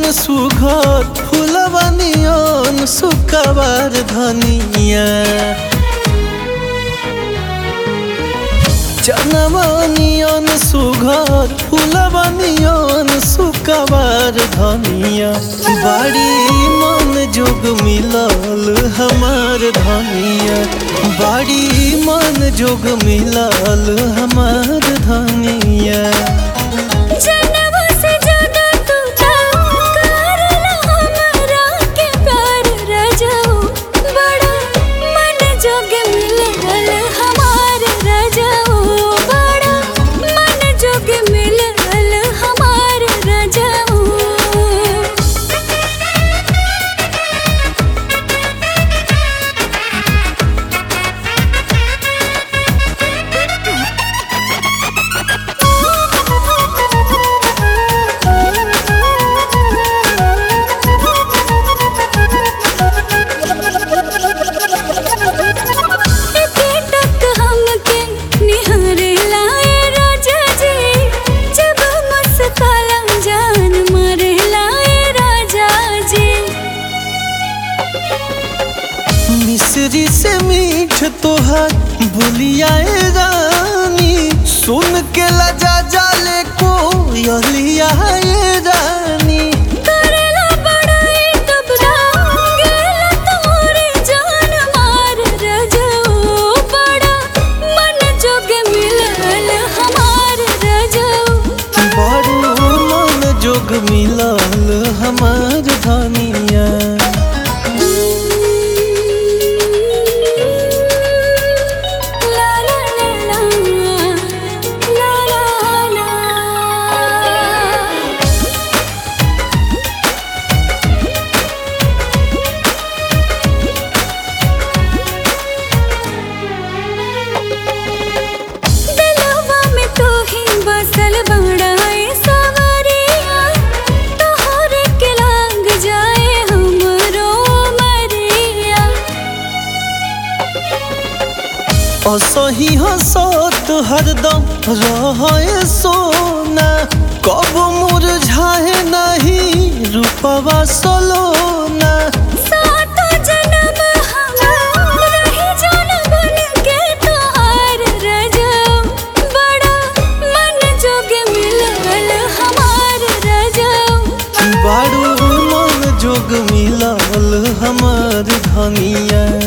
सुघर फुलवा नियन सुकवार धनिया चनवा नियन सुघर फुलवा नियन सुकवार धनिया बाड़ी मन जोग मिलल हमार धनिया बाड़ी मन जोग मिलल हमार धनिया जनवा से ज्यादा तू करला हमरा के प्यार रजाऊ बड़ा मन जोग मिलल हमार रजाऊ बड़ा मन जोग मिलल हमार रजाऊ एके टक हमके निहारे लाए राजा जी जब मुस्काला जान मारे लाए राजा जी मिश्री से मीठ तोहर बुलियाए रानी सुन के लजा जाले को यलियाए रानी करेला बड़ाई तब गेला तोरे जान मार रजाऊ बड़ा मन जोग मिलल हमार रजाऊ बड़ू मन जोग मिलल हमार धनिया ला ला ला ला ला ला ला दिलवा में तू ही बसल बड़ाए सवरिया तोहरे के लाग जाए हमरो मरिया असही हसत हरदम रहे सोना कब मुरझाए नहीं रूपवा सलोना सातो जन्म हम रही जान बन के तोहार रजाऊ बड़ा मन जोग मिलल हमार रजाऊ बारू मन जोग मिलल हमार धनिया